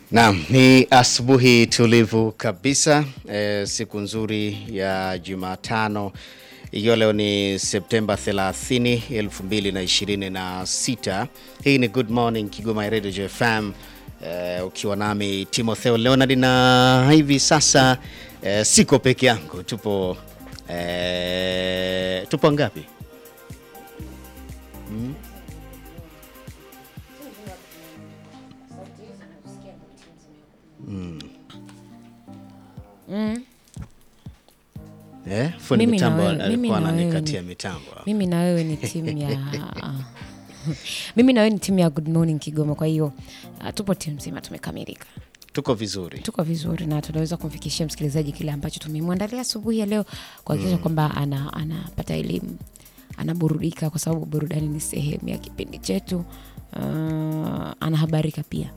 Naam, ni asubuhi tulivu kabisa e, siku nzuri ya Jumatano ikiwa leo ni Septemba 30, 2026. Hii ni Good Morning Kigoma Radio JFM e, ukiwa nami Timotheo Leonard na hivi sasa e, siko peke yangu, tupo e, tupo ngapi? Mm. Eh, fundi Mimi na mitambo wewe- mimi alikuwa na wewe ananikatia ni- mitambo. mimi na wewe ni timu ya mimi na wewe ni timu ya Good Morning Kigoma. Kwa hiyo uh, tupo timu nzima, tumekamilika, Tuko vizuri. tuko vizuri na tunaweza kumfikishia msikilizaji kile ambacho tumemwandalia asubuhi ya leo, kuhakikisha kwamba ana, anapata elimu, anaburudika, kwa sababu burudani ni sehemu ya kipindi chetu. Uh, anahabarika pia.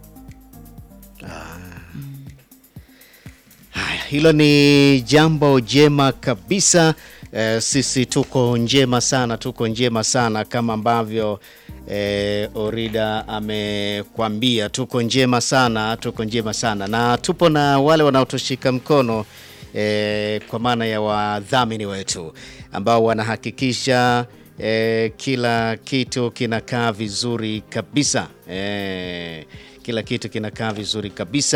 Haya, hilo ni jambo jema kabisa. Eh, sisi tuko njema sana, tuko njema sana kama ambavyo eh, Orida amekwambia, tuko njema sana, tuko njema sana, na tupo na wale wanaotushika mkono eh, kwa maana ya wadhamini wetu ambao wanahakikisha eh, kila kitu kinakaa vizuri kabisa eh, kila kitu kinakaa vizuri kabisa.